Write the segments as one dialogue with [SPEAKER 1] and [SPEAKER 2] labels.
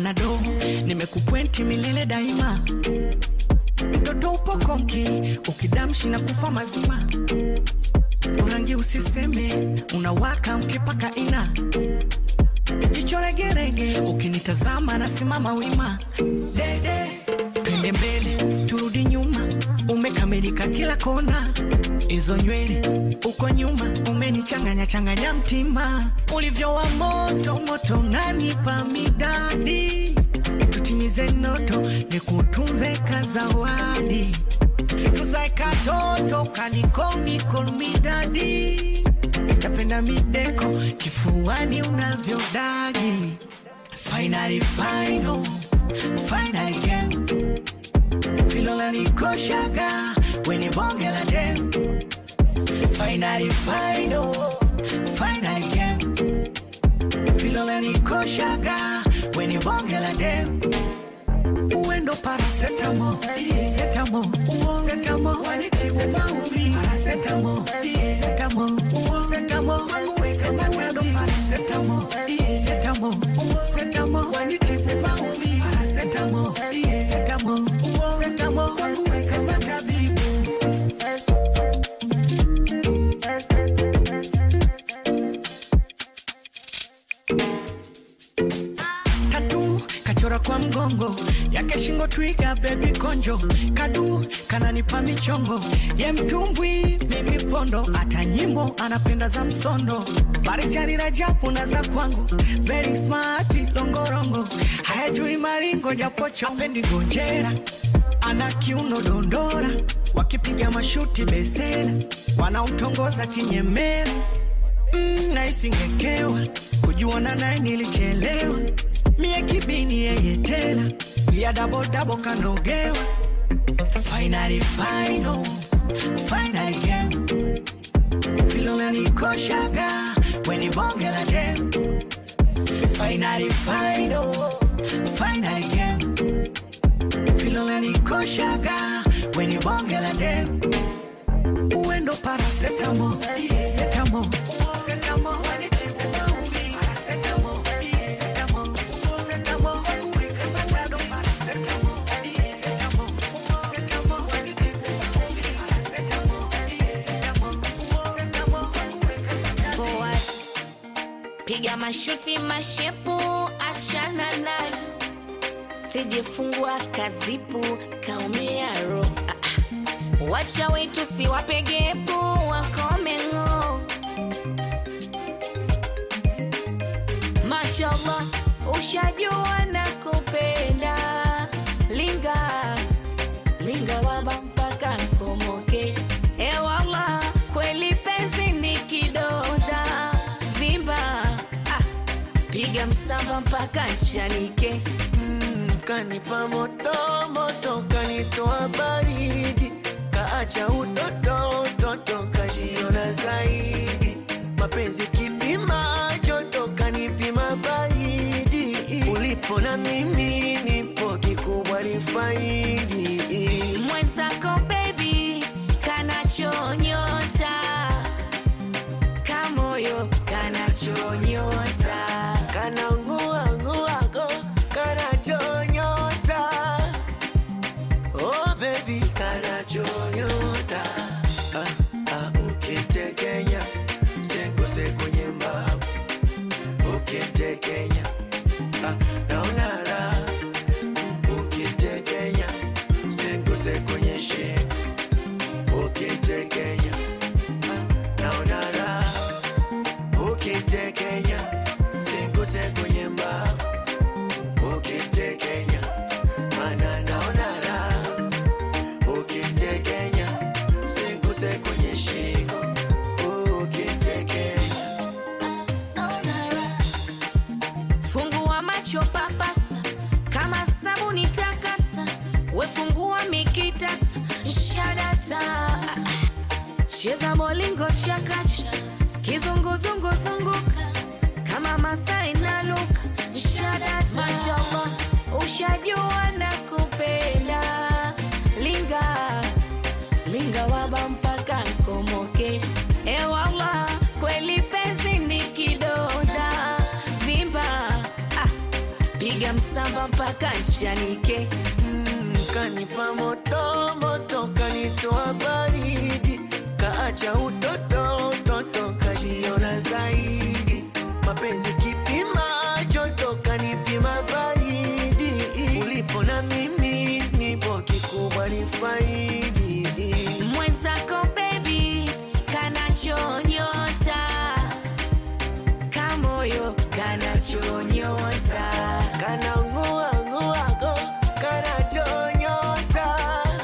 [SPEAKER 1] panado nimekupwenti milele daima mtoto upo konki ukidamshi na kufa mazima urangi usiseme unawaka ukipaka ina jicho regerege ukinitazama nasimama wima dede twende mbele turudi nyuma umekamilika kila kona hizo nywele uko nyuma umenichanganya changanya mtima ulivyo wa moto moto unanipa midadi tutimize noto nikutunze kazawadi tuzae katoto kanikomnikolmidadi napenda mideko kifuani unavyodagi finally final finally game vilola nikoshaga weni bonge la dem finally final finally game vilola nikoshaga weni bonge la dem uendo parasetamo setamo setamo wanitibu maumi parasetamo setamo setamo sematado parasetamo setamo setamo wanitibu maumi parasetamo setamo setamo sematabibu tatu kachora kwa mgongo yake shingo twiga bebi konjo kadu kananipa michongo ye mtumbwi mimi pondo hata nyimbo anapenda za msondo barijani rajabu na za kwangu very smart longorongo hayajui maringo japo chopendi gonjera ana kiuno dondora wakipiga mashuti besela wanaotongoza kinyemela mm, naisingekewa kujuana naye nilichelewa mie kibini yeye tela ya dabodabo kanogewa finally final finally game vilona nikoshaga weni bonge la dem finally final finally game vilona nikoshaga weni bonge la dem uendo parasetamo setamo setamo wanitize maumi parasetamo setamo setamo sematado parasetamo setamo setamo wanitize maumi parasetamo setamo setamo sematado
[SPEAKER 2] forward. Piga mashuti mashepu, achana nayo, sijifungua kazipu, kaumia ro. Ah, ah. Wacha wetu siwapegepu, wakome ng'o. Mashallah, ushajua na kupenda linga linga waba mpaka nkomoke ewala kweli penzi ni kidonda vimba ah, piga msamba mpaka nchanike
[SPEAKER 3] Mm, kanipa moto moto kanitoa baridi kaacha utoto utoto kajiona zaidi mapenzi kipima joto kanipima baridi ulipo na mimi nipo kikubwa ni faidi
[SPEAKER 2] mwenzako bebi kanachonyota kamoyo kanachonyota
[SPEAKER 3] kana ngua nguago kana chonyota oh baby kana chonyota ah, ah, ukitekenya seko seko nyembabu ukitekenya ah, naona raha ukitekenya seko seko nyeshika ukitekenya ah, naona raha ukitekenya singuse kwenye mbavu ukitekenya mana naona raha ukitekenya singuse kwenye shingo ukitekenya
[SPEAKER 2] fungua macho papasa kama sabuni takasa wefungua mikitasa shadata cheza molingo chakacha kizunguzungu zunguka kama masai na luka shadata mashallah ushajua na kupenda linga linga waba mpaka nkomoke ewala kweli penzi ni kidonda vimba ah, piga msamba mpaka nchanike
[SPEAKER 3] Mm, kanipa moto moto, kanitoa baridi, kaacha utoto utoto, kajiona zaidi. Mapenzi kipima joto, kanipima baridi, ulipo na mimi nipo, kikubwa ni faidi.
[SPEAKER 2] mwenzako bebi kanachonyota kamoyo kanachonyota
[SPEAKER 3] Kana ngua ngua go, kana chonyota.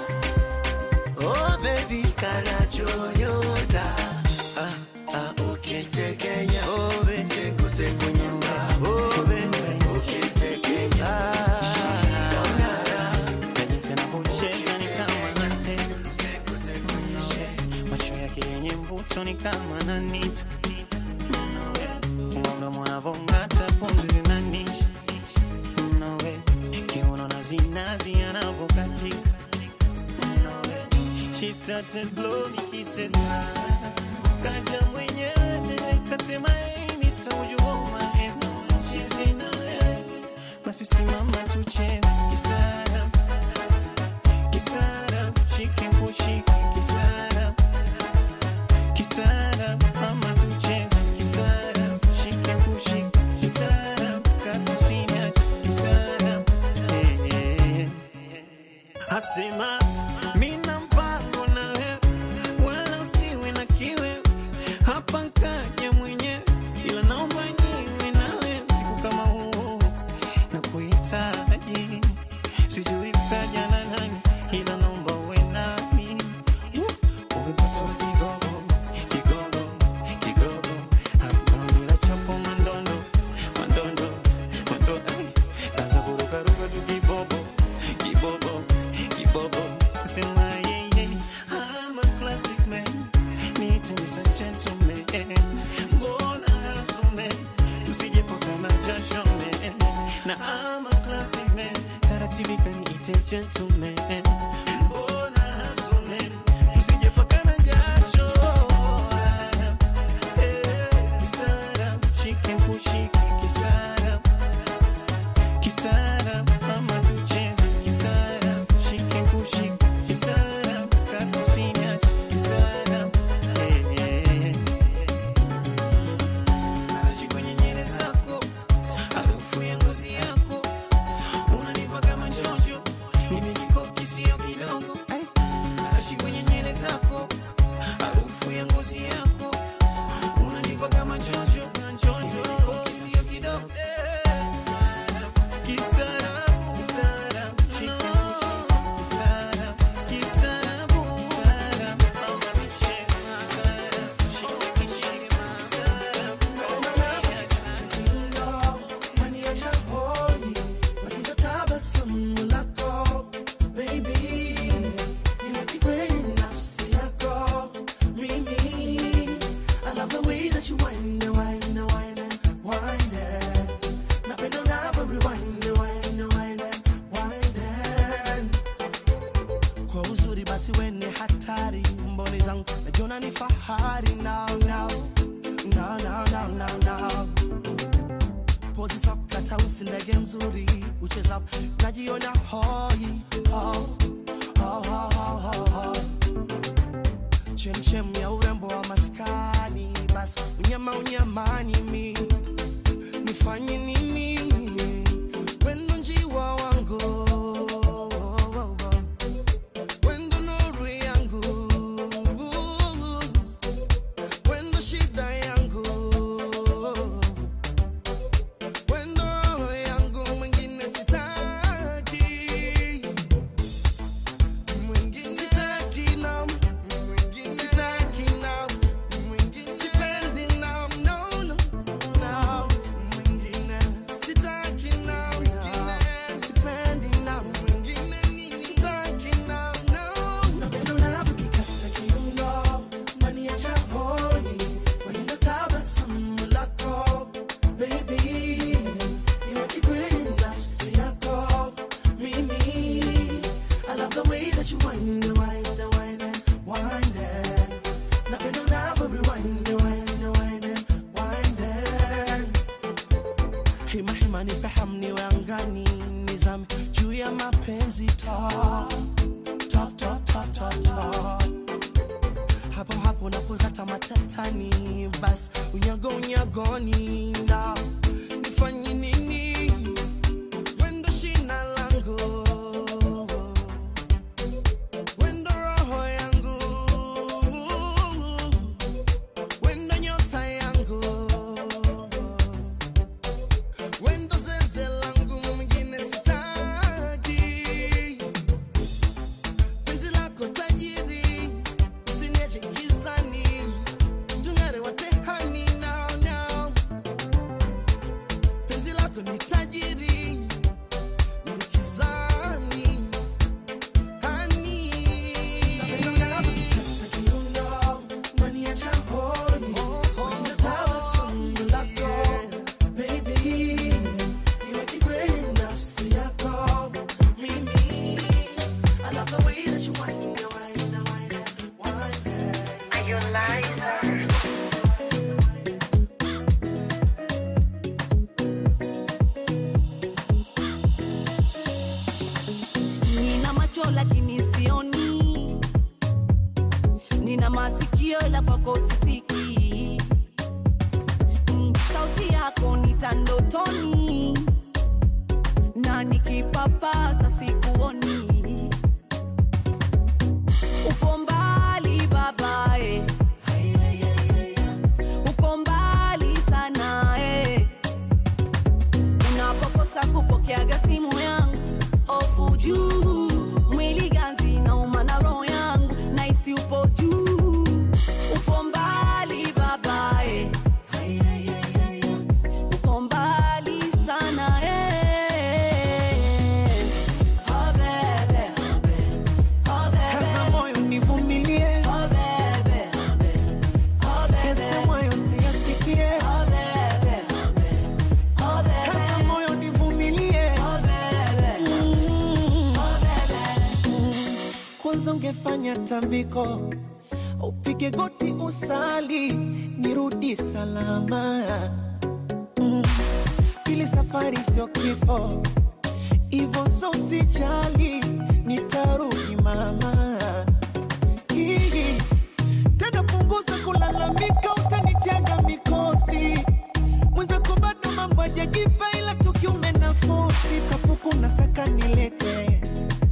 [SPEAKER 3] Oh baby, kana chonyota. Ah ah, ukitekenya. Oh baby, seku seku nyama. Oh baby, ukitekenya. Ah, naona raha.
[SPEAKER 4] na jinsi anavyocheza ni kama anatega macho yake yenye mvuto ni kama nanita mdomo anavong'ata pumzi zinanisha Nawe, kiuno na zinazi anavyokatika Nawe, She started blow me kisses kaja mwenyewe kasema hey Mr. would you hold my hands now she's in a basi simama tucheze kistaarab kistaarab shike kushike kistaarab kistaarab mama tucheze kistaarab shike kushike kistaarab katusina kistaarab eh, eh, eh. asema mina mpango na wewe wala usiwe na kiwe hapa kaja mwenyewe ila naomba niwe nawe siku kama huu na kuhitaji sijui kaja na nani ila naomba uwe nami umepata kigogo kigogo kigogo hata bila chapo mandondo mandondo mandondo ai, kaza kurukaruka tu kibobo kibobo kibobo sema yeye I'm a classic man need to be a gentleman mbona hasume tusijepokana jasho man na I'm a classic man taratibu kaniite gentleman mbona hasume tusijepokana jasho Kistaarab, eh, kistaarab, shike kushike kistaarab kistaarab mama tucheze kistaarab shike kushike kistaarab kakusinya kistaarab eh, eh, eh. Naishi kwenye nywele zako, harufu ya ngozi yako, unanipa kama njojo, nimejikoki sio kidogo. Naishi kwenye nywele zako, harufu ya ngozi yako, unanipa kama njojo, nimejikoki sio kidogo. Kistaarabu, kistaarabu, shika kistaarabu, kistaarabu, kistaarabu, mama michele, kistaarabu, shika kishike, kistaarabu,
[SPEAKER 5] Faniacha hoi, wakija tabasamu lako, baby. Niweke kwenye nafsi yako, mimi. I love the way that you wind and wind and wind and wind it. Napenda unavyo rewind and wind and wind and wind it. Kwa uzuri basi we ni hatari, mboni zangu najiona ni fahari now, now. Now, now, now, now, now pozi sakata usindege mzuri ucheza najiona hoi oh, oh, oh, oh, oh, oh. chemchem ya urembo wa maskani basi unyama unyamani mi nifanye nini wendo njiwa wangu wendo nuru yangu wendo shida yangu Wendo yangu mwingine sitaki, mwingine sitaki na mwingine sitaki na mwingine sipendi na no no hima hima nipe hamu niwe angani nizame juu ya mapenzi talk, talk, talk, talk, talk, talk. hapo hapo napokata matatani bas unyago unyagoni na nifanye nini wendo shina langu wendo roho yangu wendo nyota yangu wendo zeze langu mwingine sitaki penzi lako tajiri usiniache gizani tung'are watehani now now penzi lako ni tajiri nikizani hani
[SPEAKER 6] nina macho lakini sioni nina masikio ila kwako sisiki Mm, sauti yako nitandotoni na nikipapasa sikuoni upo mbali babae uko mbali sana eh. unapokosa kupokeaga simu yangu ofu juu mwili ganzi nauma na roho yangu naisi upo juu upo mbali babae uko mbali sana eh. Oh, bebe, oh, bebe,
[SPEAKER 1] kaza moyo nivumilie
[SPEAKER 6] oh, bebe, oh, bebe,
[SPEAKER 1] pesa moyo siyasikie
[SPEAKER 6] oh, bebe, oh, bebe,
[SPEAKER 1] kaza moyo nivumilie
[SPEAKER 6] oh, bebe,
[SPEAKER 1] Mm.
[SPEAKER 6] oh, bebe.
[SPEAKER 1] kwanza ungefanya tambiko upige goti usali nirudi salama mm. pili safari sio kifo ivo so usijali nitarudi mama Hii. tena punguza kulalamika utanitiaga mikosi mwenzako bado mambo ajajipa ila tukiume nafosi kapuku na saka nilete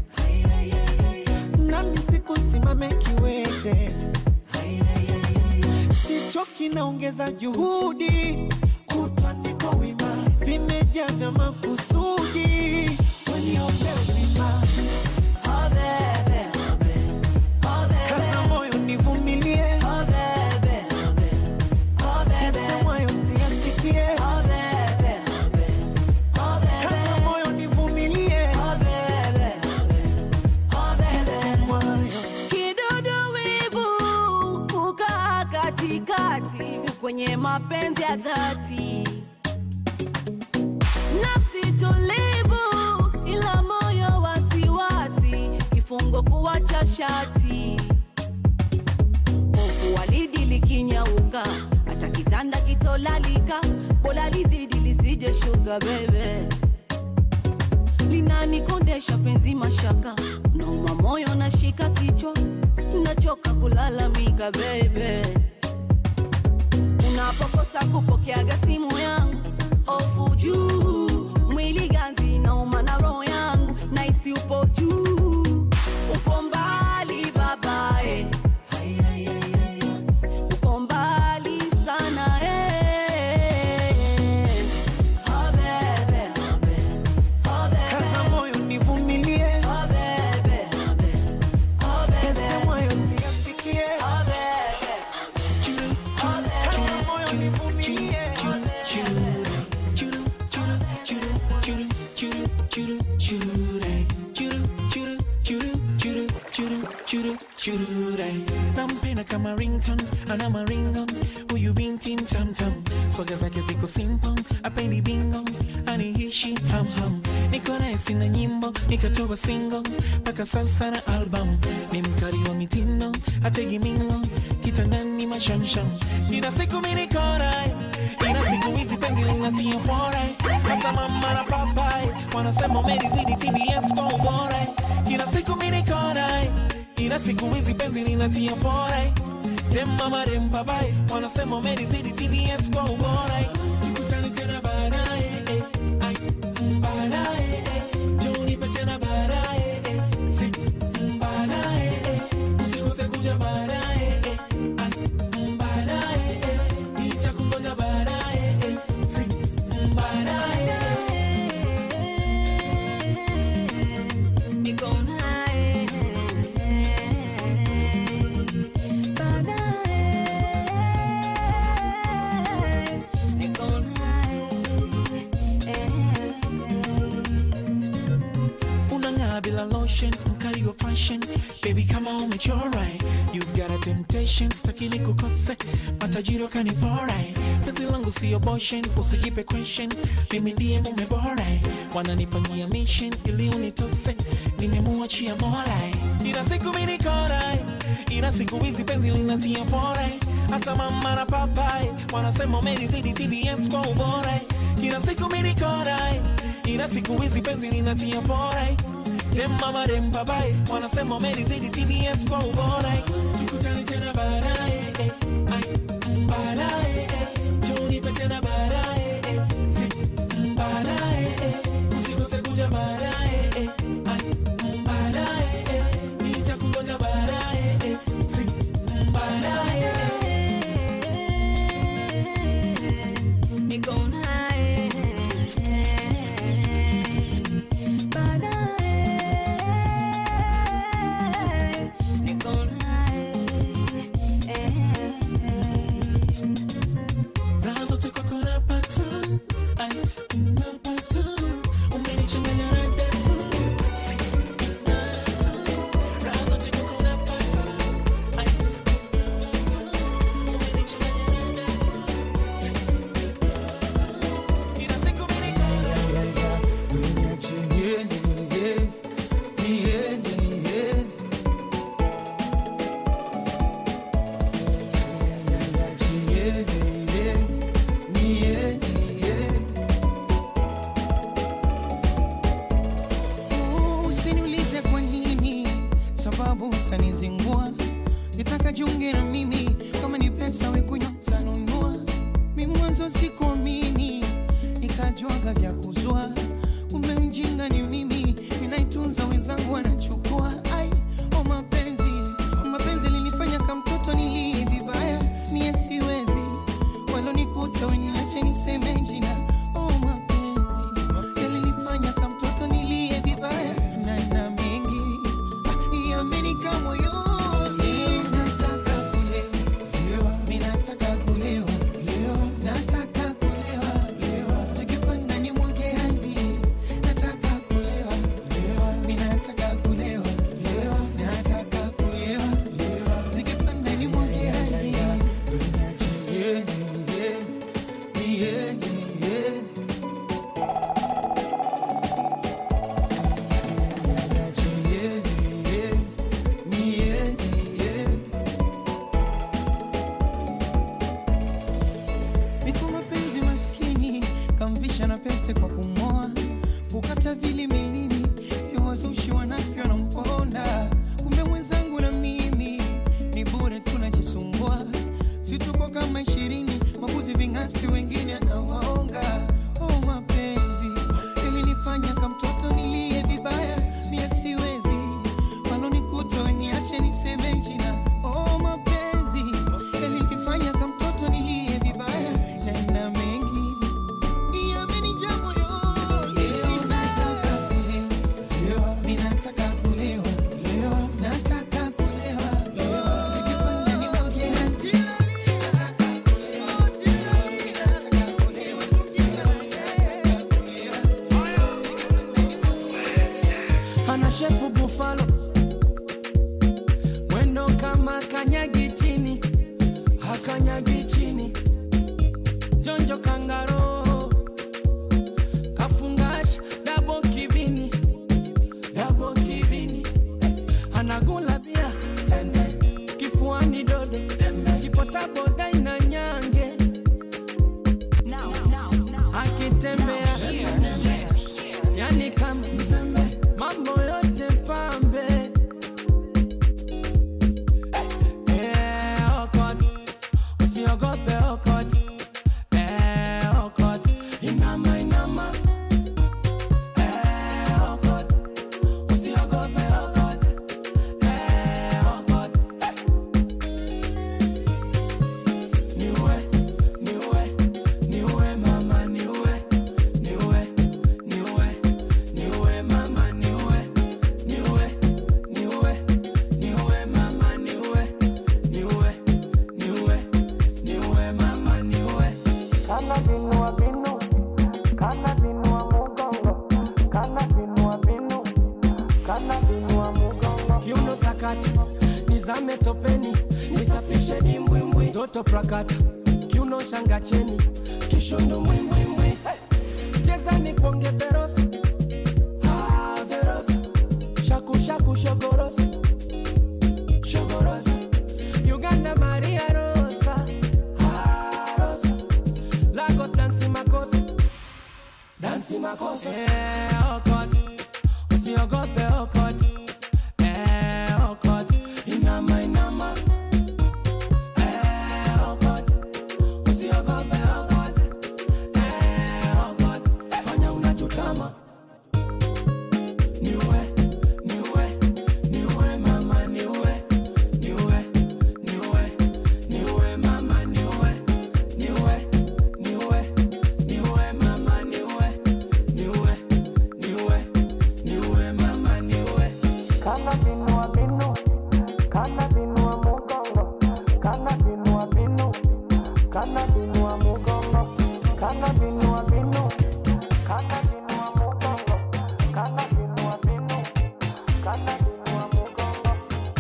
[SPEAKER 1] nami siku simame kiwete sichoki naongeza juhudi kutwa niko wima vimejaa vya makusudi weniombe uzima
[SPEAKER 6] Oh, bebe, oh, bebe,
[SPEAKER 1] kaza moyo nivumilie
[SPEAKER 6] oh, bebe, oh, bebe,
[SPEAKER 1] pesa moyo siyasikie
[SPEAKER 6] oh, bebe, oh, bebe,
[SPEAKER 1] kaza moyo nivumilie
[SPEAKER 6] oh, bebe, oh, bebe.
[SPEAKER 1] pesa moyo
[SPEAKER 6] Kidudu wivu kukaa katikati kwenye mapenzi ya dhati, nafsi tulivu ila moyo wasiwasi, kifungo kuwacha shati, hofu walidi likinyauka, hata kitanda kitolalika, bora lizidi lisije shuka bebe linanikondesha penzi mashaka nauma moyo nashika kichwa nachoka kulalamika bebe unapokosa kupokeaga simu yangu ofu juu mwili ganzi nauma na roho yangu naisi upo juu upo mbali babae uko mbali sana eh. Oh, bebe, oh, bebe.
[SPEAKER 1] kaza moyo nivumilie
[SPEAKER 6] Oh, bebe, oh, bebe,
[SPEAKER 1] pesa moyo siyasikie
[SPEAKER 6] oh, bebe.
[SPEAKER 1] kaza moyo nivumilie
[SPEAKER 4] nampenda kama rington ana maringon huyu binti mtamtam swaga zake ziko simple apendi bingo anihishi hamham niko naye sina nyimbo nikatoa single mpaka sasa na album ni mkali wa mitindo ategi mingo kitandani mashamsham ina siku minikora ina siku hizi penzi linatia fora
[SPEAKER 5] hata mama na papai wanasema umelizidi TBS kwa ubora kila siku mimi niko naye ila siku hizi penzi linatia fora dem mama dem papai wanasema umelizidi TBS kwa ubora tukutane tena baadaye eh, ai, mm, baadaye eh, njoo nipe tena baadaye eh, si, mm, baadaye eh, usikose kuja baadaye eh, ai, mm, baadaye eh, nitakungoja baadaye eh, si, mm, baadaye eh.
[SPEAKER 2] Niko naye baadaye, niko naye
[SPEAKER 5] unang'aa bila lotion mkali wa fashion baby kama umechora you've got a temptation staki nikukose matajiri wakanipora penzi langu sio boshen usijipe question mimi ndiye mume bora wananipania mission ili unitose nimemuachia mola ila siku mimi nikora ila siku hizi penzi linatia fora hata mama na papai wanasema umelizidi TBS kwa ubora kila siku mimi nikora ila siku hizi penzi linatia fora dem mama dem babai wanasema umelizidi TBS kwa ubora tukutane tena baadaye eh, ai, mm, baadaye eh, njoo nipe tena baadaye eh, si, mm, baadaye eh, usikose kuja baadaye eh, ai, mm, baadaye eh, nitakungoja baadaye eh, si, mm, baadaye eh.
[SPEAKER 2] niko naye baadaye, niko naye
[SPEAKER 5] Raha zote kwako napata, ai, napata. Umenichanganya na data, si, nata. Raha zote kwako napata, ai, napata. Umenichanganya na data, si, nata. Kila siku mimi niko
[SPEAKER 1] Usiniulize kwa nini, sababu utanizingua. Nitaka jiunge na mimi, kama ni pesa we kunywa tanunua. Mi mwanzo sikuamini, nikajuaga vya kuzua. Kumbe mjinga ni mimi, ninaitunza wenzangu wanachukua. Ai, o mapenzi, mapenzi linifanya kama mtoto nilie vibaya, mie siwezi walonikuta weniache niseme jina. Oh, mapenzi yalinifanya kama mtoto nilie vibaya na na mengi ah, yamenika moyoni. Nataka kulewa, mi nataka kulewa, nataka kulewa, zikipanda ni mwage hadi. Nataka kulewa, mi nataka kulewa, nataka kulewa, zikipanda ni mwage hadi. Yeah, yeah, yeah, yeah. Niko mapenzi maskini kamvisha na pete kwa kumoa kukata vili milini vya wazushi wanavyo na mponda kumbe mwenzangu na mimi ni bure tunajisumbua situko kama ishirini mabuzi vingasti wengine anawaonga oh, mapenzi ilinifanya kama mtoto nilie vibaya mie siwezi walonikuta weniache niseme jina oh, mapenzi yalinifanya kama mtoto nilie vibaya na ina mengi yamenijaa moyoni. Nataka kulewa, mi nataka kulewa, nataka kulewa, zikipanda ni mwage hadi. Nataka kulewa, mi nataka kulewa, nataka kulewa.
[SPEAKER 7] ana shepu bufalo mwendo kama kanyagi chini hakanyagi chini jonjo kangaro kafungash dabo kibini dabo kibini anagula bia tende kifuani dodo kipota boda ina nyange akitembea nizame topeni nisafishe dimbwimbwi toto prakata kiuno shanga cheni kishundu mwimbwimbwi hey. chezani kuonge verosi ah, verosi shaku shaku shogorosi shogorosi uganda maria rosa ah, rosa lagos dansi makosa dansi makosa yeah, oh God. usiogope okot eh, okot inama inama eh, okot usiogope okot eh, okot fanya unachotama niwe niwe niwe mama niwe niwe niwe niwe mama niwe niwe niwe niwe mama niwe niwe niwe niwe mama niwe
[SPEAKER 5] Kana binua binu, kana binua mugongo, kana binua binu, kana binua mugongo, kana binua binu, kana binua mugongo, kana binua binu, kana binua mugongo.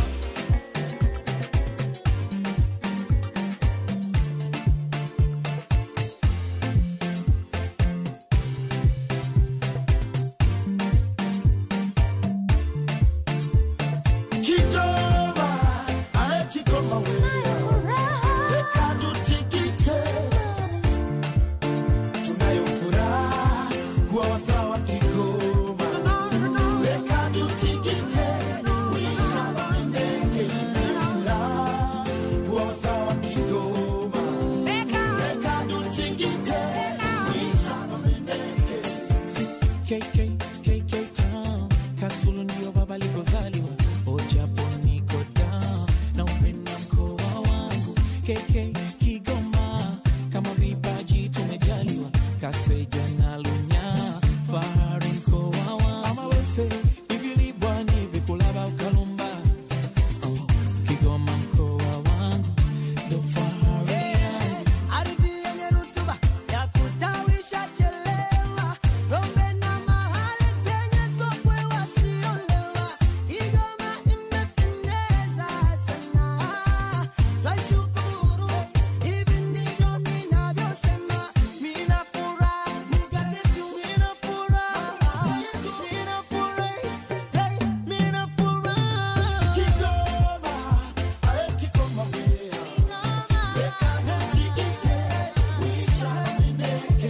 [SPEAKER 8] Kigoma, ae Kigoma wewe. Weka tutikite. Tunayo furaha kuwa wasawa Kigoma. Weka tutikite. Wisha wandege. Tunayo furaha kuwa wasawa Kigoma. Weka tutikite. Wisha wandege.
[SPEAKER 1] KK, KK Town Kasulu ndio baba likozaliwa Ojapo niko down na upenda mkoa wangu KK Kigoma kama vipaji tumejaliwa Kaseja na Lunya fahari mkoa wangu Ama wese ivilibwa ni vikulaba ukalumba oh, Kigoma mkoa wangu ndo fahari yangu
[SPEAKER 6] ardhi yenye rutuba ya kustawisha chelewa ng'ombe na mahali zenye sokwe wasiolewa igoma imependeza sana twashukuru hivi ndivyo ninavyosema mina furaha mugazetu mina furaha mina furaha hey, mina furaha
[SPEAKER 8] Kigoma, ae Kigoma wewe. Weka tutikite. Wisha wandege.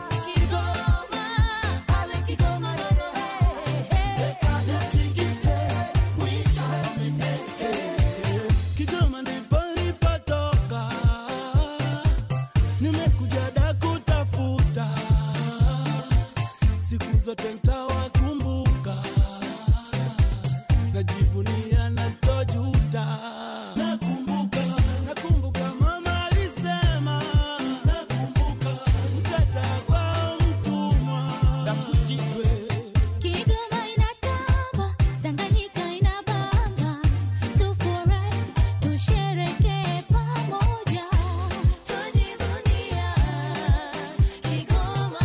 [SPEAKER 9] Kigoma ndipo nilipotoka, nimekuja da kutafuta, siku zote ntawakumbuka, najivunia na sitojuta. Nakumbuka, nakumbuka mama alisema, nakumbuka mkata kwa mtumwa na kujitwe
[SPEAKER 2] Kigoma inatamba, Tanganyika inabamba, tufurahi, tusherekee pamoja, tujivunia Kigoma,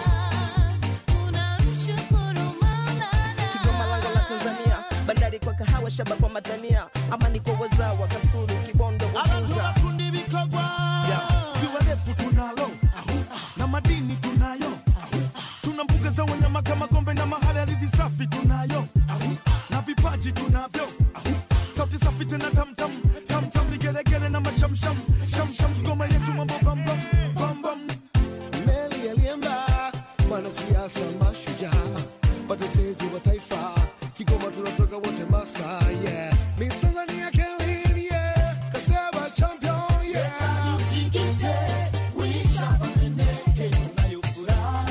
[SPEAKER 2] tunamshukuru Maulana.
[SPEAKER 10] Kigoma lango la Tanzania, bandari kwa kahawa, shaba kwa matania, amani kwa wazawa, Kasulu, Kibondo,
[SPEAKER 8] Abantu
[SPEAKER 10] Uvinza.
[SPEAKER 8] bakundi bikogwa ziwa refu tunalo na madini tunayo tuna mbuga za wanyama kama gombe na mahali ardhi safi tunayo na vipaji tunavyo sauti safi tena tamtam tamtam vigelegele na mashamsham shamsham Kigoma yetu mambo bambam bambam
[SPEAKER 9] meli aliemba wanasiasa mashujaa watetezi wa taifa kigoma tunatoka wote masta yeah Miss Tanzania Kelly, yeah kasema champion yeah tunayo furaha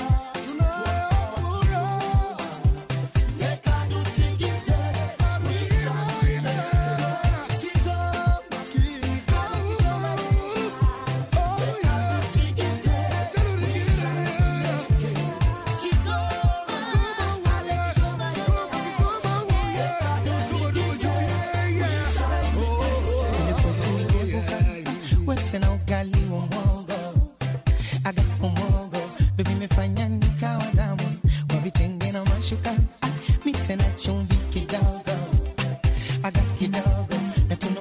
[SPEAKER 1] wese na ugali wa mwogo agapo mwogo ndo vimefanya nikawa damu kwa vitenge na mashuka ah, mise na chumvi kidogo ah, aga kidogo na tuna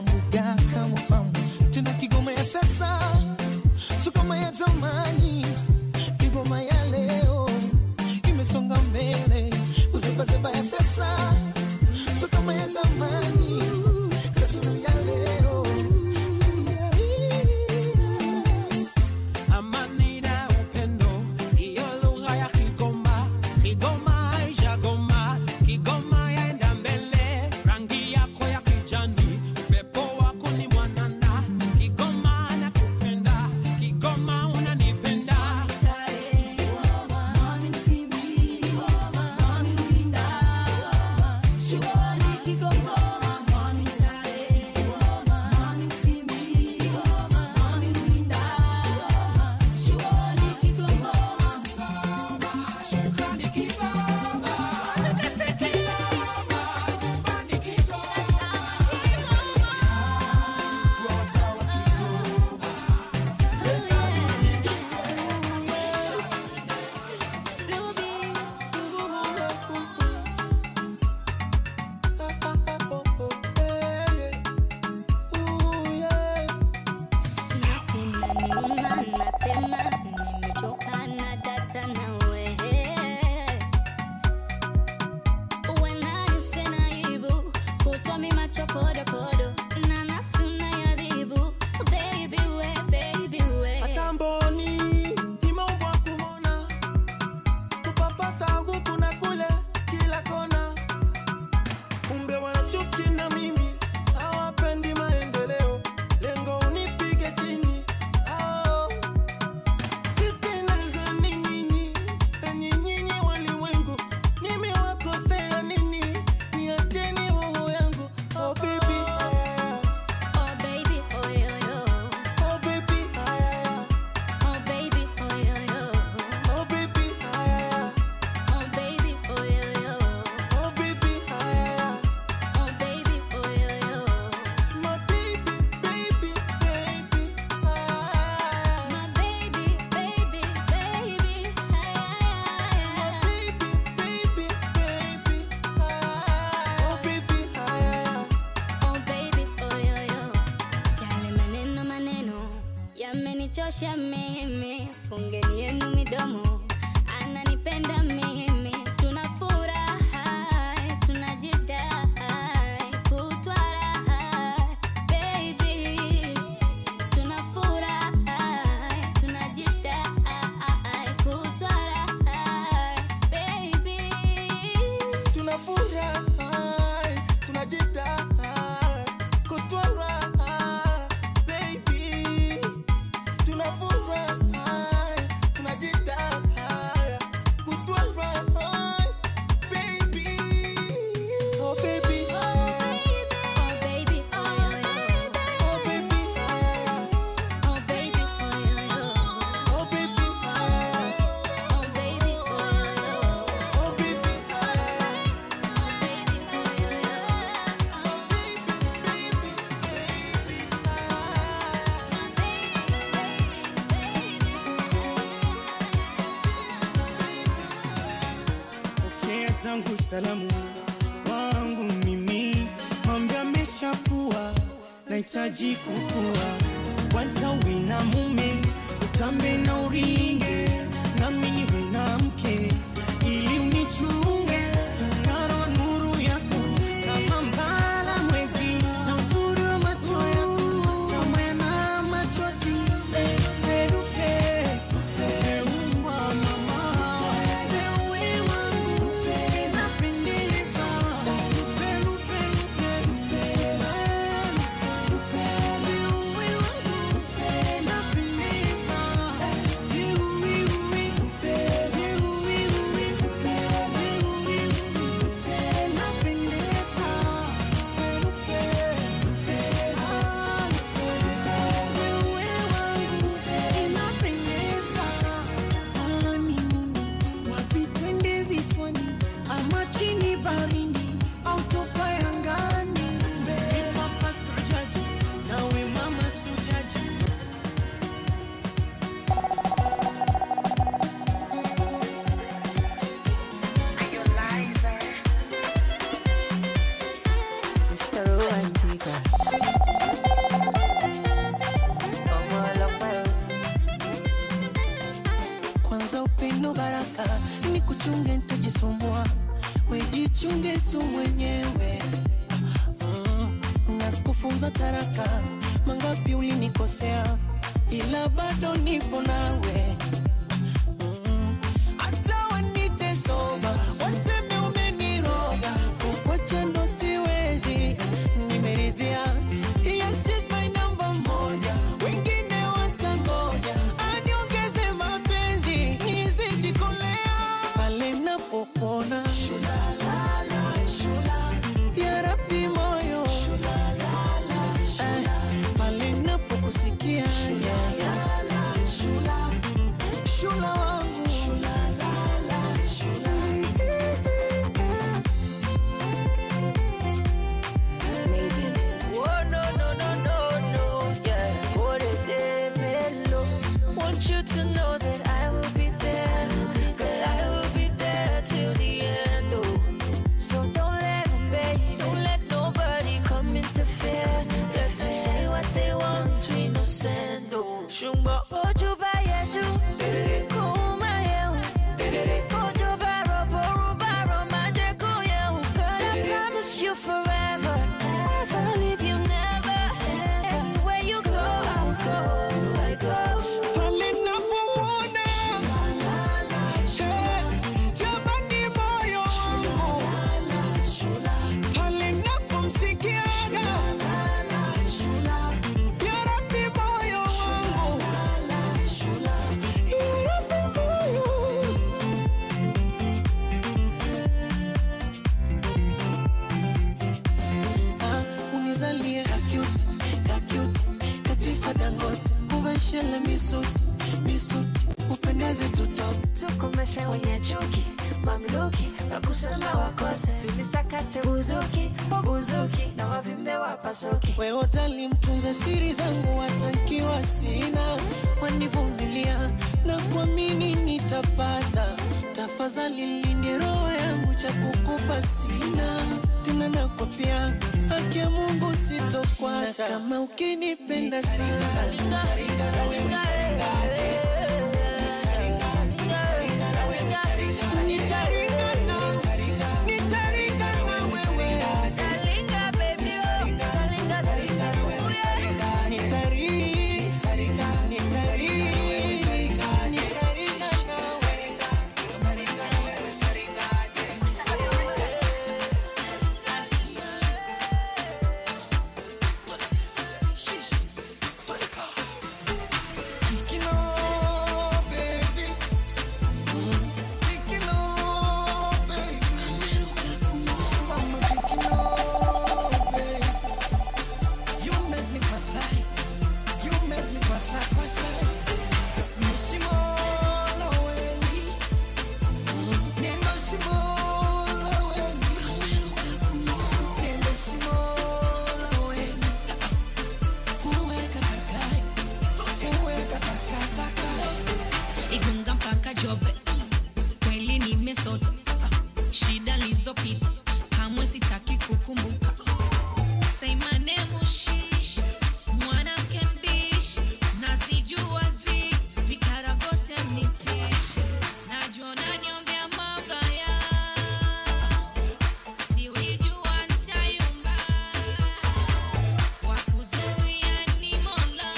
[SPEAKER 2] ananichosha mimi fungeni yenu midomo ananipenda mimi tunafurahi tunajidai kutwa raha baby tunafurahi tunajidai kutwa raha baby
[SPEAKER 5] tunafurahi tunajidai kutwara baby tunafurahi tunajidai kutwara baby oh baby
[SPEAKER 2] oh baby oh
[SPEAKER 5] oh baby
[SPEAKER 2] oh baby
[SPEAKER 5] oh baby
[SPEAKER 2] oh baby
[SPEAKER 5] oh baby
[SPEAKER 4] pokea zangu salamu wangu mimi mambo ameshakuwa nahitaji kukua kwanza uwe na mume utambe na uringe nami niwe na mke ili unichunge ngaro nuru yako kama mbala mwezi na uzuri wa macho yako kama yana machozi perupe peumwa mama pewe wangu inapendeza perupe perupe ama chini barini au toka yangani papa sujaji nawe mama sujaji
[SPEAKER 10] Mr. Romantica.
[SPEAKER 5] kwanza upendo baraka ni kuchunge ntajisumbua wejichunge tu mwenyewe mm, na sikufunza taraka mangapi ulinikosea ila bado nipo nawe Mm, hata wanite soba waseme umeniroga kukwacha ndo siwezi nimeridhia yes, she's my number moja wengine watangoja aniongeze mapenzi nizidi kolea pale napopona ya rabi moyo Eh, pale napokusikia shula wangu
[SPEAKER 6] Oh, no, no, no, no, no, yeah. What a day, mellow. Want you to know that I will be there, that I will be there till the end, oh. So don't let 'em bait, don't let nobody come interfere. Let them say what they want, we no send, oh. Shumba ojo ba yeju, kuma yehu. Ojo ba robo, roba ro maje ko yehu. Girl, I promise you forever, never leave you, never. Anywhere you go, I'll go, I go.
[SPEAKER 5] pale napomwona Eh, jamani moyo wangu pale napomsikiaga ya rabi moyo wangu ya rabi moyo Ah, unizalie kakut kakut katifa dangote uveshele misuti misuti upendeze tutoke
[SPEAKER 6] tukomeshe wenye chuki mamluki wakusema wakose tulisakate buzuki buzuki na wavimbe wapasuki
[SPEAKER 5] weotali mtunza siri zangu watankiwa sina wanivumilia na kuamini nitapata tafadhali linde roho yangu
[SPEAKER 11] cha kukupa sina tena, nakwapia haki ya Mungu sitokwacha, kama ukinipenda sana Nitaringana, nitaringana wewe. Nitari- nitari- nitaringana Kicking on, baby. Mm. Kicking on, baby. Mama kicking on, baby. You make me pass You make me pass pass Nisimolo wengi. Neno simolo wengi. Neno simolo wengi. Kuweka takai. Kuweka takataka.
[SPEAKER 12] igunga mpaka jobe kweli nimesota shida lizopita kamwe sitaki kukumbuka Say my name Ushish, mwanamke mbishi nazijua zi vikaragosi nitishi najua unaniombea mabaya siwijua ntayumba wakuzuia ni mola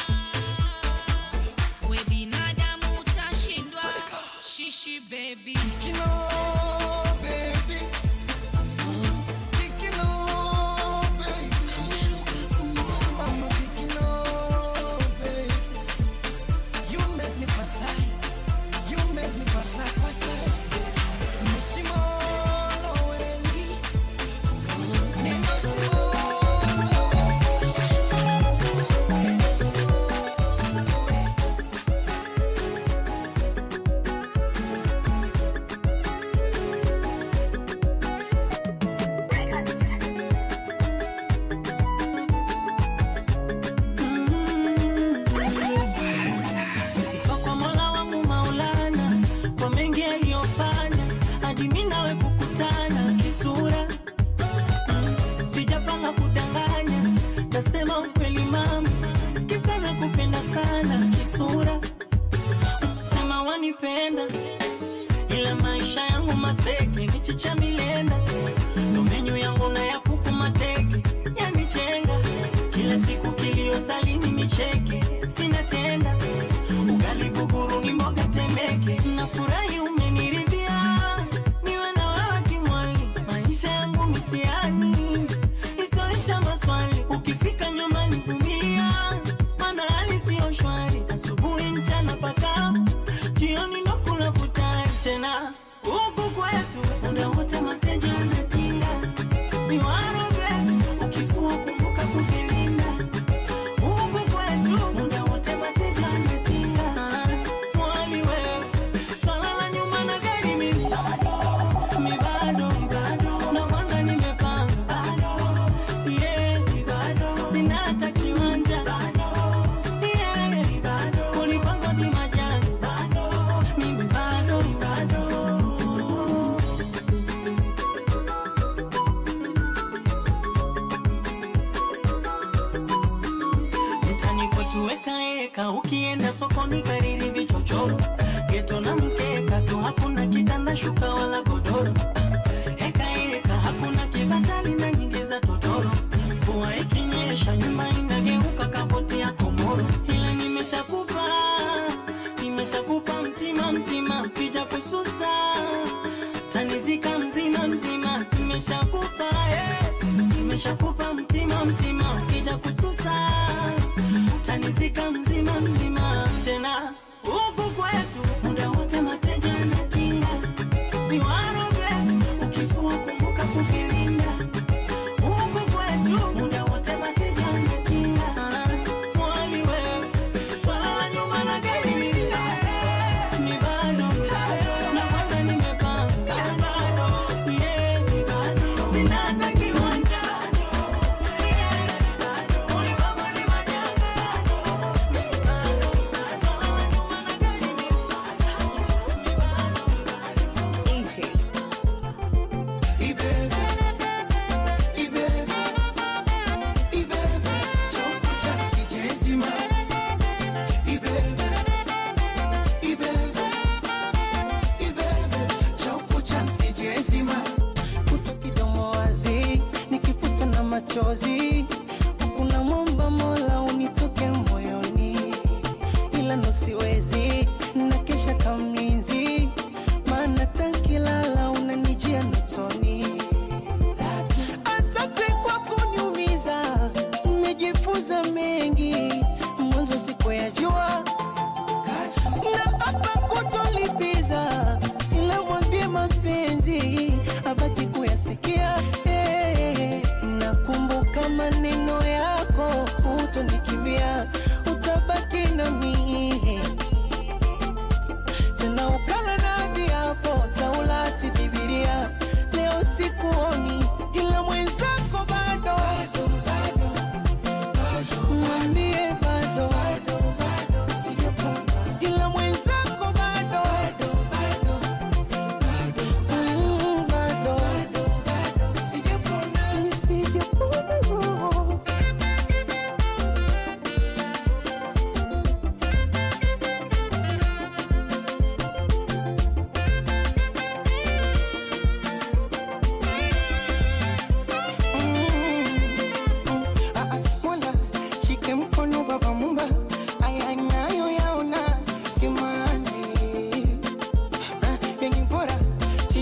[SPEAKER 12] we binadamu utashindwa shishi baby
[SPEAKER 11] Kicking on, baby. Kicking on, baby. Mama kicking on, baby. You make me pass You make me pass pass Nisimolo wengi. Neno simolo Neno simolo Sifa kwa Mola wangu Maulana kwa mengi aliyofanya hadi mimi nawe kukutana kisura. Mm, Sijapanga kudanganya, nasema ukweli mama, kisa nakupenda sana kisura. Sema wanipenda ila maisha yangu maseke michicha milenda ndo menyu yangu na ya kuku mateke yanichenga kila siku kilio salini nicheke sina tenda ugali guguru ni mboga temeke nafurahi umeniridhia niwe na wewe kimwali maisha yangu mitiani isoisha maswali ukifika nyumbani vumilia mana hali siyo shwari asubuhi mchana pakavu jioni ndo kula futari tena huku kwetu muda wote mateja anatinga niwaroge ukifua kumbuka kuvilinda huku kwetu muda wote mateja anatinga mwali wewe swala la nyumba na gari mi bado mi bado mi bado na kwanza nimepanga bado yeah mi bado sina hata kiwanja bado yeah mi bado kulipanga ni majani bado mimi bado mi bado mtani kwetu wekaeka ukienda sokoni kariri vichochoro geto na mkeka tu hakuna kitanda shuka wala godoro hekaeka hakuna kibatali na nyingi za totoro mvua ikinyesha nyumba inageuka kapoti ya komoro ila nimeshakupa nimeshakupa mtima mtima kija kususa tanizika mzima mzima nimeshakupa eh. nimeshakupa mtima mtima kija kususa tanizika mzima mzima tena huku kwetu muda wote mateja anatinga niwaroge ukifua kumbuka kuvilinda huku kwetu muda wote mateja anatinga mwali wewe swala la nyumba na gari ni ni bado na kwanza nimepanga yeah ni bado sina hata kiwanja yeah ni bado ulipangwa ni majanga
[SPEAKER 13] AJ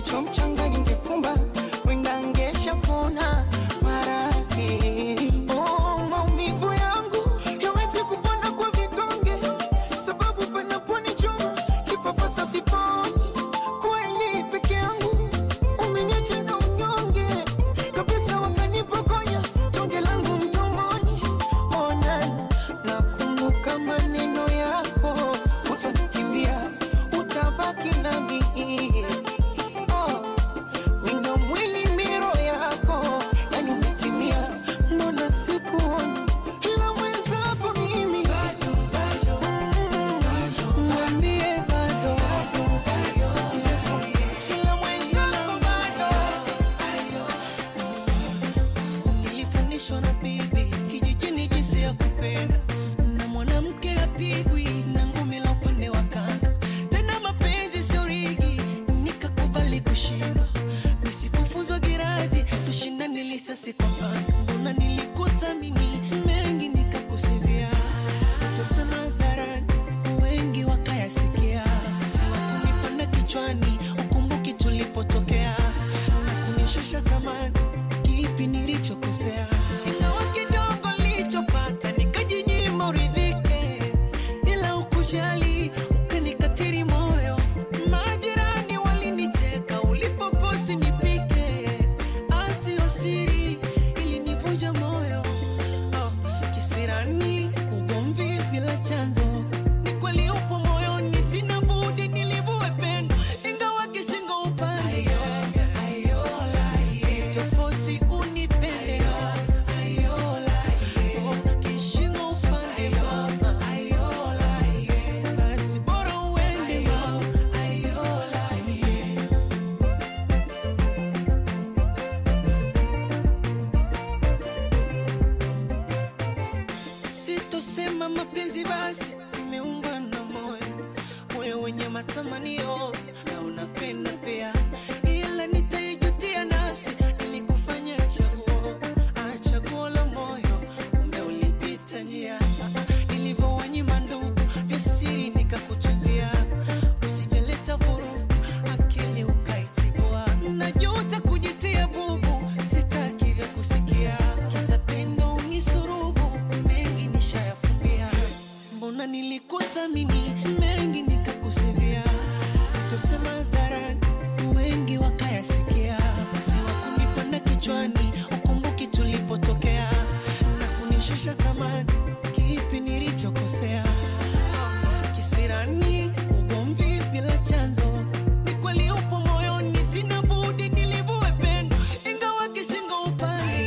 [SPEAKER 1] kichwa mchanga ningefumba wenda ngeshapona maradhi oh, maumivu yangu yawezi kupona kwa vidonge sababu panaponichoma kipapasa siponi kweli peke yangu umeniacha na unyonge kabisa wakanipokonya tonge langu mdomoni ona nakumbuka maneno yako utanikimbia utabaki nami oh, wino mwili miro yako yani umetimia mbona sikuoni ila mwenzako mimi Mm, mwambie bado ila mwenzako bado
[SPEAKER 13] nilifundishwa na bibi kijijini jinsi ya kupenda na mwanamke apigwi na ngumi la upande wa kando tena mapenzi sio rigi nikakubali kushindwa nisikufuzwa giradi tushindane lisasi kwa pando mbona nilikuthamini mengi nikakusivia sitosema hadharani wengi wakayasikia siwakunipanda kichwani ukumbuki tulipotokea na kunishusha thamani kipi nilichokosea ingawa kidogo nilichopata nikajinyima uridhike bila ukujali ukanikatiri moyo majirani walinicheka ulipoposi nipike asio siri ilinivunja moyo oh, kisirani ugomvi bila chanzo ni kweli upo moyoni sina budi nilivue pendo ingawa kishingo upande sitofosi unipende Oh, kishingo upande mama basi bora uende sitosema mapenzi basi imeungwa na moyo moyo wenye matamanio na unapenda pia ila nitaijutia nafsi ilikufanya chaguo ah, chaguo la moyo kumbe ulipita njia nilivyowanyima ndugu vya siri nikakutunzia usijaleta vurugu akili ukaitibua najuta kujitia bubu sitaki vya kusikia kisa pendo unisurubu mengi nishayafumbia mbona nilikuthamini mengi nikakusivia sitosema hadharani wengi wakayasikia siwakunipanda kichwani ukumbuki tulipotokea na kunishusha thamani kipi nilichokosea kisirani ugomvi bila chanzo ni kweli upo moyoni sina budi nilivue pendo ingawa kishingo upande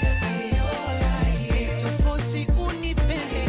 [SPEAKER 13] sitofosi unipende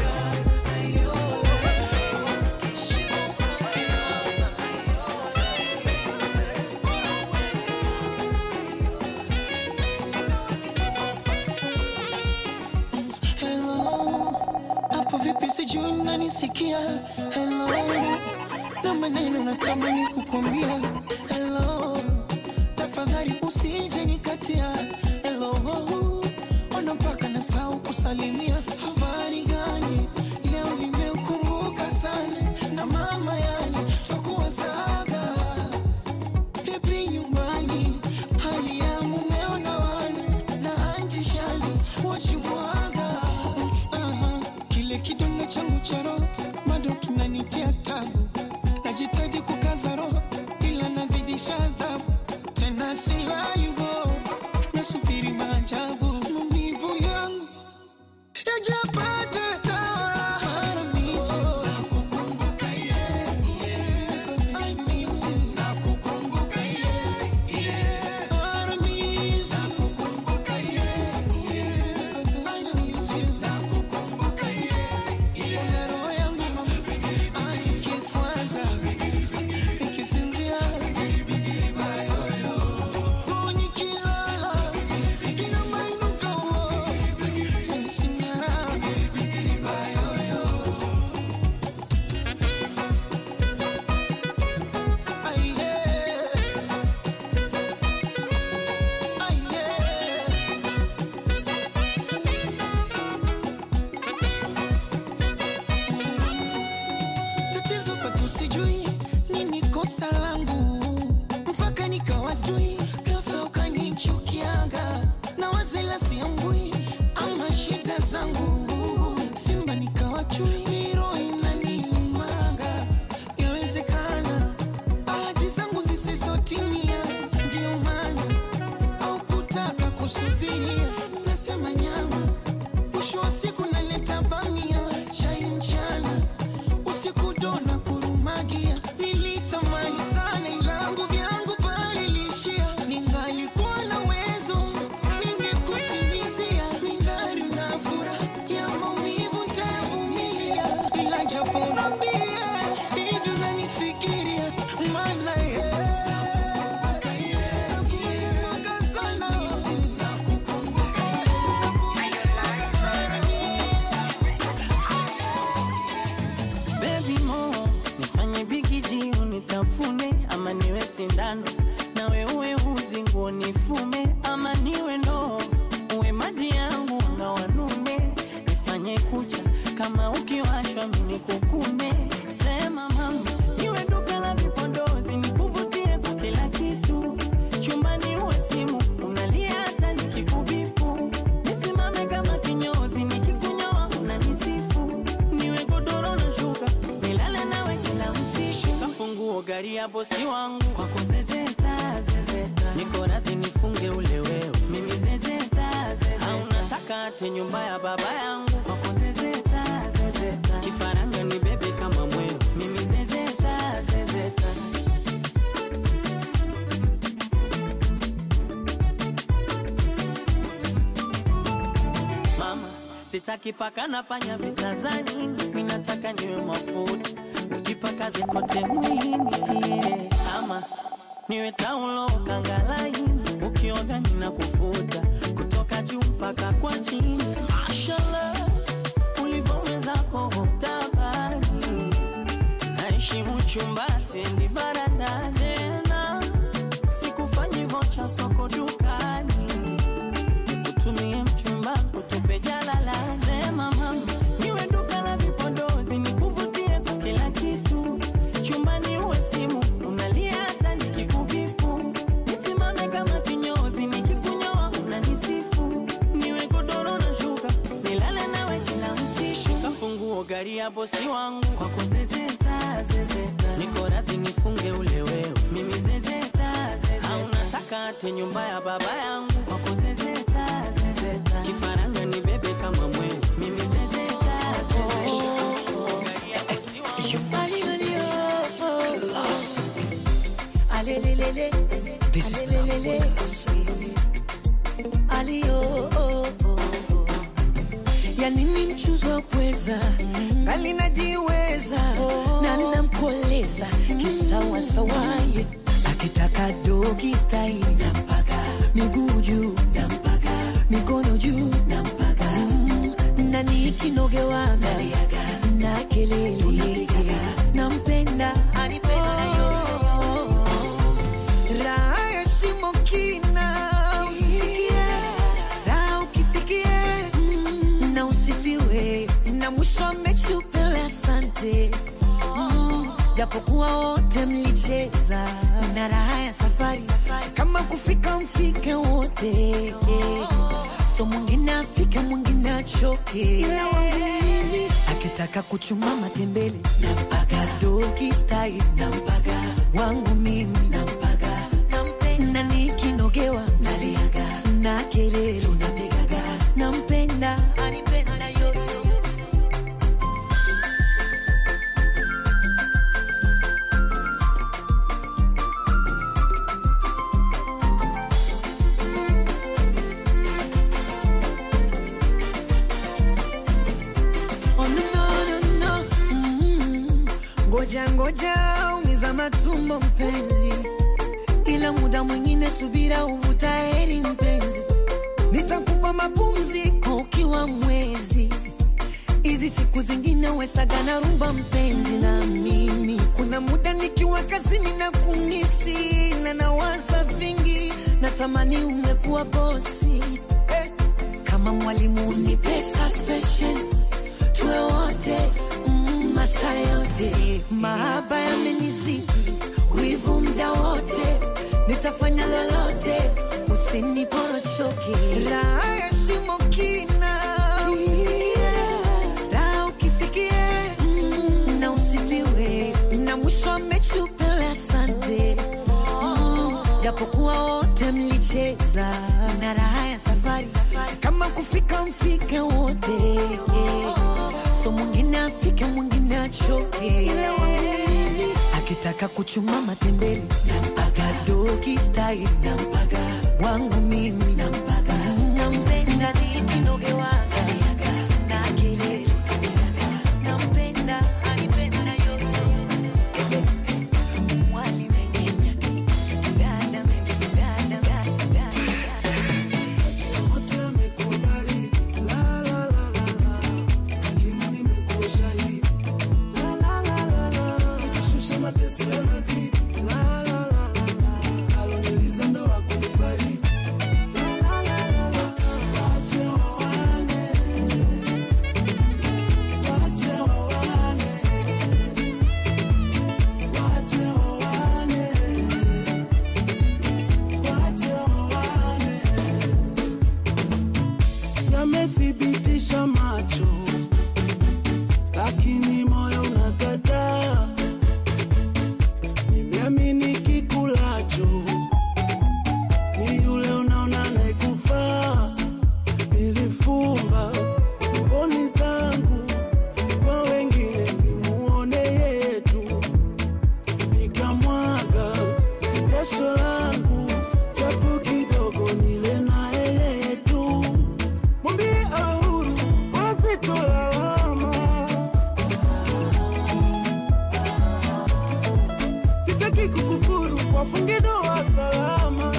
[SPEAKER 1] Hello, hapo vipi sijui mnanisikia Hello, na maneno natamani kukwambia Hello, tafadhali usije nikatia Hello, ona mpaka nasahau kusalimia habari gani leo nimeukumbuka sana na mama yani twakuwazaga vipi nyumbani hali ya mumeo na wana na anti shani wachimwaga Aha, kile kidonda changu cha roho bado kinanitia tabu najitaji kukaza roho ila nazidisha adhabu tena silayubo nasubiri maajabu maumivu yangu chui roho inaniumaga yawezekana ahadi zangu zisizotimia ndio maana au kutaka kusubiria nasema nyama mwisho wa siku naleta bamia chai mchana usiku dona kurumagia nilitamani sana ilangu vyangu palilishia ningalikuwa na wezo ningekutimizia ningali na furaha ya maumivu ntavumilia ila japo nambie hivyo nanifikiria maana nakumbuka sana
[SPEAKER 11] Baby mo, nifanye bigiji unitafune ama niwe sindano nawe uwe uzi nguo nifume ama niwe ndoo uwe maji yangu anga wanume nifanye kucha kama ukiwashwa mini kukume sema mama niwe duka la vipodozi nikuvutie kwa kila kitu chumbani uwe simu unalia hata nikikubipu nisimame kama kinyozi nikikunyoa unanisifu niwe godoro na shuka nilale nawe kila usiku kafunguo gari ya bosi wangu kwako zezeta zezeta niko radhi nifunge ule wewe mimi zezeta zezeta au nataka ate nyumba ya baba yangu kwako zezeta zezeta kifaranga ni bebe kama mweo mimi zezeta zezeta mama sitaki paka na panya vitazani mi nataka niwe mafuta ukipaka zikote mwilini yeah. ama niwe taulo kangalaini ukioga nina kufuta kutoka juu mpaka kwa chini mashallah ulivyowezako tabani naheshimu chumba siendi varanda tena sikufanyi vocha soko dukani nikutumie mchumba kutupe jalala sema mama niwe duka la vipodozi nikuvutie kwa kila kitu chumbani uwe simu unalia hata nikikubipu nisimame kama kinyozi nikikunyoa unanisifu niwe godoro na shuka nilale nawe kila usiku kafunguo gari ya bosi wangu kwako zezeta zezeta niko radhi nifunge ule wewe mimi zezeta zezeta au nataka ate nyumba ya baba yangu kwako zezeta zezeta kifaranga ni bebe kama mwezi mimi zezeta zezeta gari ya bosi
[SPEAKER 14] Alelelele, alelelele, alio ya nini mchuzi wa pweza ngali najiweza na namkoleza kisawasawaye akitaka dogi style nampaka miguu juu nampaka mikono juu nampaka mm, na nikinogewana na kelele nampenda anipenda na yoyo raha ya shimo kina usisikie raha ukifikie mm, na usifiwe na mwisho wa mechi upewe asante Mm, japokuwa wote mlicheza na raha ya safari kama kufika mfike wote so mwingine afike mwingine achoke ila wangu mimi akitaka kuchuma matembele nampaka dogi style nampaka wangu mimi nampaka nampenda nikinogewa naliaga na kelele tunapigaga nampenda anipenda yoyo
[SPEAKER 1] Oh, no, no, no, no. Mm. Ngoja ngoja umiza matumbo mpenzi, ila muda mwingine subira uvuta heri mpenzi, nitakupa mapumziko ukiwa mwezi hizi siku zingine wesaga na rumba mpenzi na mimi kuna muda nikiwa kazini na kumisi na nawaza vingi natamani ungekuwa bosi eh. kama mwalimu ni pesa special tuwe wote mm, masaa yote mahaba yamenizidi wivu mda wote nitafanya lolote usiniporochoke raha ya shimo kina usisikie raha ukifikia
[SPEAKER 14] japokuwa wote mlicheza na raha ya safari kama kufika mfike wote so mwingine afike mwingine achoke ila wangu mimi akitaka kuchuma matembele nampaga dogi style nampaga wangu mimi nampaga nampenda nikinoge wanga na kelele nampenda anipenda yoyo mwali mengenya dada mengenya dada dada
[SPEAKER 5] yamethibitisha macho, lakini moyo unakataa. Nimeamini kikulacho ni yule unaona anayekufaa. Nilifumba mboni zangu kwa wengine, nimuone yetu, nikamwaga jasho langu japo kidogo, nile naye yetu mwambie ahuru wasitolalama sitaki kukufuru wafunge doa salama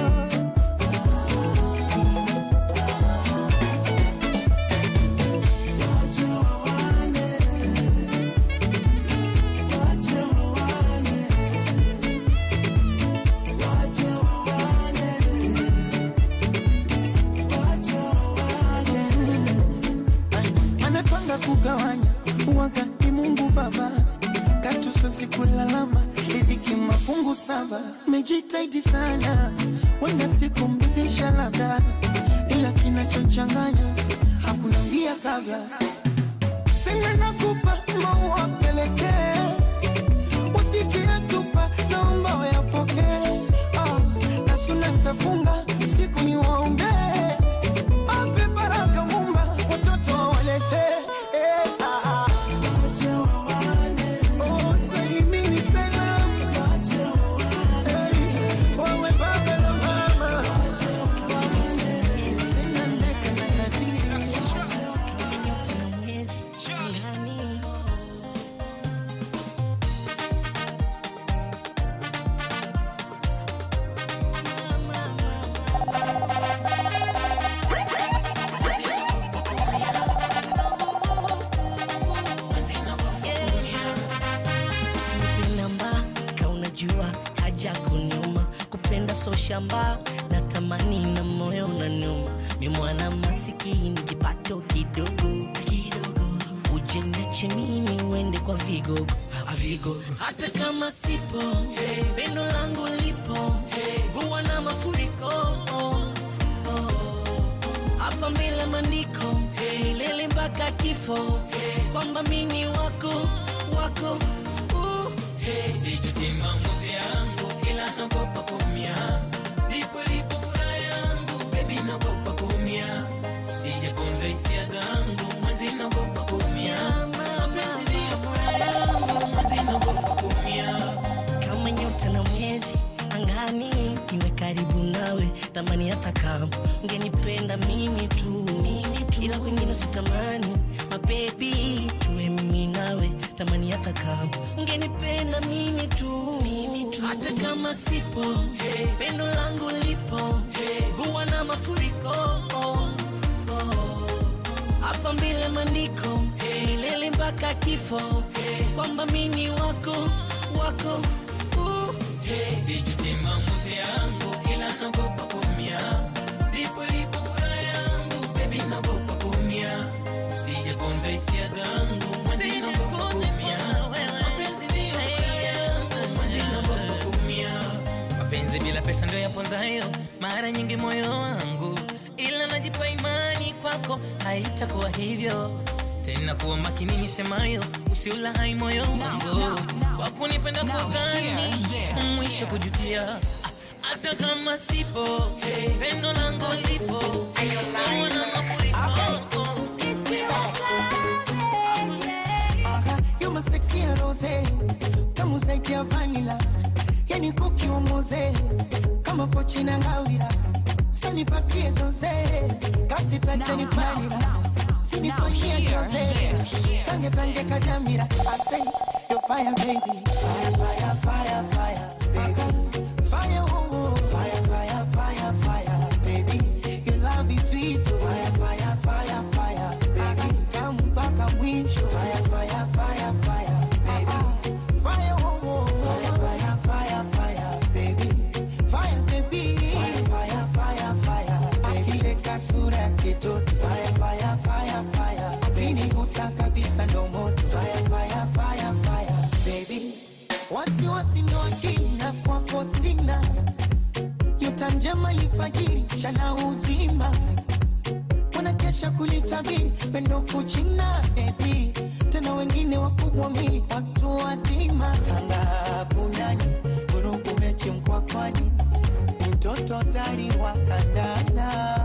[SPEAKER 13] anapanga kugawanya uwaga ni Mungu Baba, katusosi kulalama riziki mafungu saba. Mejitaidi sana, wenda siku mridhisha labda, ila kinachochanganya hakuna mbia kabla. Sema nakupa maua pelekee, usijiatupa, naomba wayapokee. Ah, na suna nitafunga siku ni waombee ape baraka Mumba, watoto wawalete eh, ah, ah. Oh, salimini salamu. Eh, wawe baba na mama. Tena ndeka na nadhiri.
[SPEAKER 15] usinipinamba ka unajua haja kuniuma kupenda so shamba natamani na moyo unaniuma mi mwana masikini kipato kidogo kidogo ujeniache mimi uende kwa vigogo vigogo hata kama sipo hey. pendo langu lipo hey. huwa na mafuriko oh. Oh. hapa mbele maandiko hey. lele mpaka kifo hey. kwamba mini wako wako uh.
[SPEAKER 16] Hey, sijutima mbuzi yangu kila nagopa kumia ndipo lipo furaha yangu bebi nagopa kumia usije kunza hisia zangu mwenzi nagopa kumia mapenzi ndiyo furaha yangu mwenzi nagopa kumia
[SPEAKER 15] kama nyota na mwezi angani niwe karibu nawe tamani hata kama ungenipenda mimi tu ila kwingine sitamani mabebi tuwe mimi nawe tamani hata kama ungenipenda mimi tu hata kama sipo hey. pendo langu lipo hey. huwa na mafuriko oh. Oh. hapa mbele maandiko hey. lele mpaka kifo hey. kwamba mini wako wako uh.
[SPEAKER 16] Hey, sijutima mbuzi yangu kila nagopa kumia ndipo lipo furaha yangu bebi nagopa kumia usije kunza hisia zangu mwenzi nagopa kumia mapenzi ndiyo furaha yangu mwenzi nagopa kumia mapenzi bila pesa ndio yaponzayo mara nyingi moyo wangu ila najipa imani kwako haitakuwa hivyo tena kuwa makini nisemayo usiula hai moyo wangu kwa kunipenda kwa gani mwisho kujutia
[SPEAKER 11] hata kama sipo pendo langu lipo Naona mafuriko
[SPEAKER 13] You my sexy and rose Tamu zaidi ya vanilla Yani kuki wa moze Kama pochi na ngawira Sanipatie doze Kasi tajani panira Sinifanyia doze Tange tange kajamira I say you're fire baby Fire fire fire fire baby Fire oh oh Fire fire fire fire baby Your love is sweet Fire fire fire fire baby Tamu mpaka mwisho Fire fire fire fire baby Fire oh oh Fire fire fire fire baby Fire baby Fire fire fire fire Akicheka sura ya kitoto Fire fire fire fire Akinigusa kabisa ndo moto Fire fire fire fire baby Wasiwasi ndo akina kwako sina Nyota njema ifajiri chana uzima wanakesha kulitabiri pendo kuchina bebi tena wengine wakubwa mili watu wazima tanga kunani vurugu mechi mkwakwani mtoto tari wa kandanda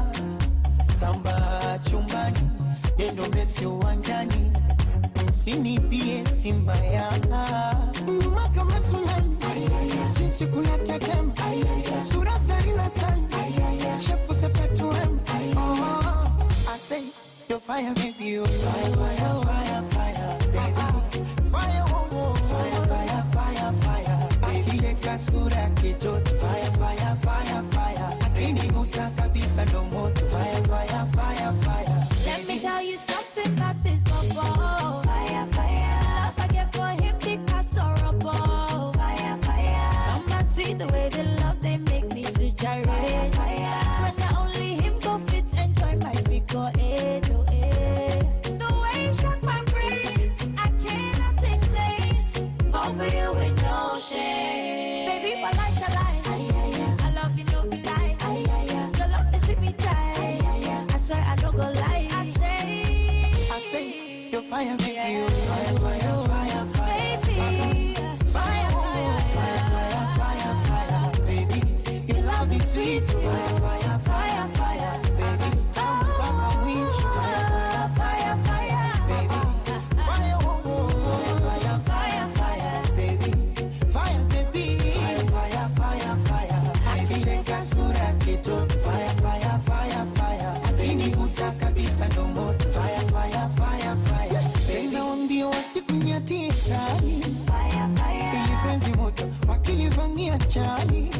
[SPEAKER 13] samba chumbani yendo mesi uwanjani msinipie simba yanga nyuma kama sunani jinsi kuna tetema sura zarina sana shepu sepetuem oh, I say you're fire baby you fire fire fire fire baby fire oh, oh. fire fire fire fire akicheka sura ya kitoto fire fire fire fire akinigusa kabisa ndo moto fire fire fire fire
[SPEAKER 17] Let me tell you something about this bubble. Fire, fire. Love I get for him because horrible. Fire, fire. Come and see the way they love they make me to gyrate. Fire, fire. So not only him go fit enjoy my figure eight to eight. The way he shock my brain, I cannot explain. Fall for you with no shame. Baby, my life a lie. I love you, no be lie. Your love is sweet me tight. I swear I don't go lie. I say,
[SPEAKER 13] I say you're fire baby you fire fire fire fire
[SPEAKER 17] baby,
[SPEAKER 13] fire fire fire fire fire baby your love is sweet fire fire fire fire baby tamu mpaka mwisho fire fire fire fire baby fire oh oh fire fire fire fire baby fire baby fire fire fire fire akicheka sura ya kitoto fire fire fire fire akinigusa kabisa ndo moto fire fire fire fire tena wambio wasikunyatie ndani ili penzi moto wakilivamia chali